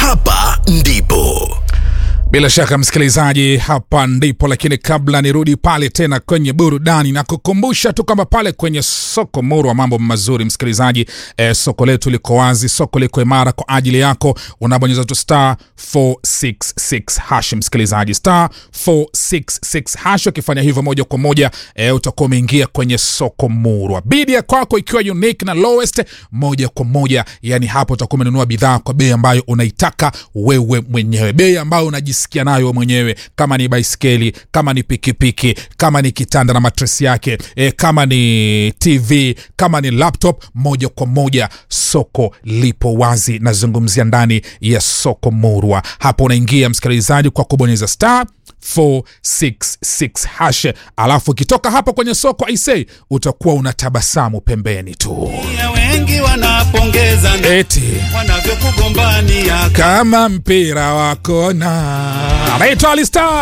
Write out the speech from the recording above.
hapa ndipo Bila shaka msikilizaji, hapa ndipo. Lakini kabla nirudi pale tena kwenye burudani, na kukumbusha tu kwamba pale kwenye soko Murwa mambo mazuri msikilizaji. E, soko letu liko wazi, soko liko imara kwa ajili yako. Unabonyeza tu star 466 hash msikilizaji, star 466 hash. Ukifanya hivyo moja kwa moja e, utakuwa umeingia kwenye soko Murwa. Bidi ya kwako ikiwa unique na lowest, moja kwa moja, yani hapo utakuwa umenunua bidhaa kwa bei ambayo unaitaka wewe mwenyewe, bei ambayo unajisikia nayo mwenyewe, kama ni baiskeli, kama ni pikipiki, kama ni kitanda na matresi yake e, kama ni TV, kama ni laptop, moja kwa moja soko lipo wazi. Nazungumzia ndani ya soko Murwa. Hapo unaingia msikilizaji kwa kubonyeza star 466 hash, alafu ukitoka hapo kwenye soko aisei, utakuwa unatabasamu pembeni tu Ya wengi wanapongeza na eti wanavyokugombania kama mpira wa kona. Anaitwa Alistar